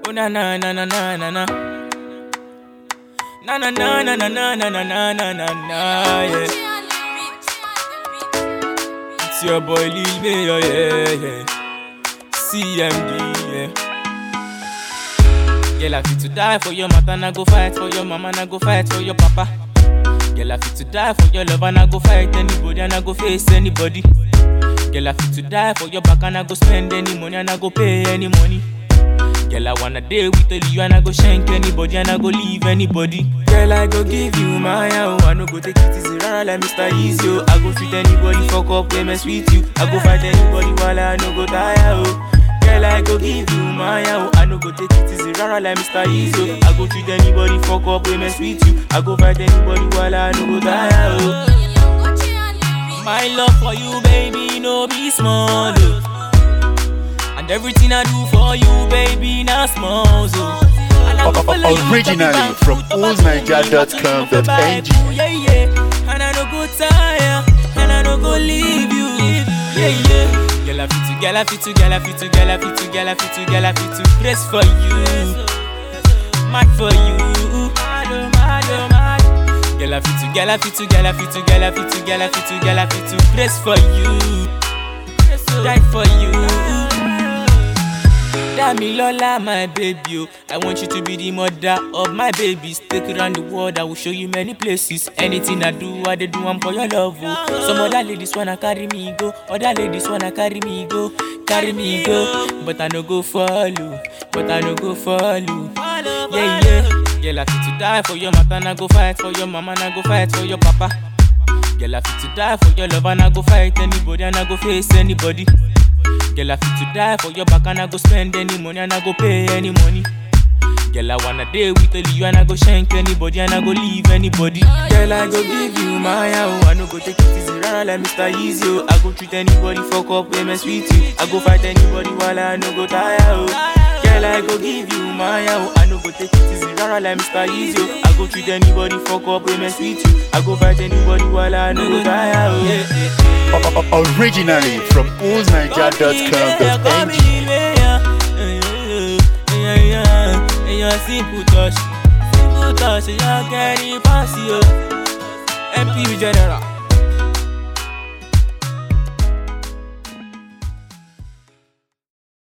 Oh na na na na na na na. Na na na na na na na na na na na na yeah. It's your boy Lil Mayo, yeah yeah. CMD, yeah. Girl, I fit to die for your mother, and I go fight for your mama, and I go fight for your papa. Girl, I fit to die for your love, and I go fight anybody, and I go face anybody. Girl, I fit to die for your back, and I go spend any money, and I go pay any money. Girl, I wanna date with only you, and I go shank anybody, and I go leave anybody. Girl, I go give you my oh, I no go take it easy, rara like Mr. Easy, oh. I go treat anybody, fuck up, play mess with you. I go fight anybody while I no go tire, oh. Girl, I go give you my oh, I no go take it easy, rara like Mr. Easy, oh. I go treat anybody, fuck up, play mess with you. I go fight anybody while I no go tire, oh. My love for you, baby, no be small, oh. And everything I do for you, baby, not small, so. And I go O- o- follow you, originally talk about from food, talk about oldniger.com.ng. money, Yeah, yeah. And I no go tire, and I no go leave you. Yeah, yeah. Girl, I fit to, girl, I fit to, girl, I fit to, girl, I fit to, girl, I fit to, girl, I fit to, press for you, mad for you. Mad, oh, mad, oh, mad. Girl, I fit to, girl, I fit to, girl, I fit to, girl, I fit to, girl, I fit to, girl, I fit to, press for you, die for you. Damilola, my baby, oh. I want you to be the mother of my babies. Take you around the world, I will show you many places. Anything I do, I dey do am for your love. Oh. Some other ladies wanna carry me go, other ladies wanna carry me go, carry me go. But I no go follow, but I no go follow. Yeah, yeah. Girl, I fit to die for your mother, and I go fight for your mama, and I go fight for your papa. Girl, I fit to die for your love, and I go fight anybody, and I go face anybody. Girl, I fit to die for your back, and I go spend any money, and I go pay any money. Girl, I wanna date with only you, and I go shank anybody, and I go leave anybody. Girl, I go give you my oh, I no go take it easy, rara like Mr. Easy, oh. I go treat anybody, fuck up, play mess with you. I go fight anybody while I no go tire, oh. Girl, I go give you my oh, I no go take it easy, rara like Mr. Easy, oh. I go treat anybody, fuck up, play mess with you. I go fight anybody while I no go tire, oh. Yeah, yeah, yeah. O- o- Originally from oldniger.com.ng. Èèyàn simple touch, simple touch, èèyàn kẹ́rin pàṣẹ o. MP general.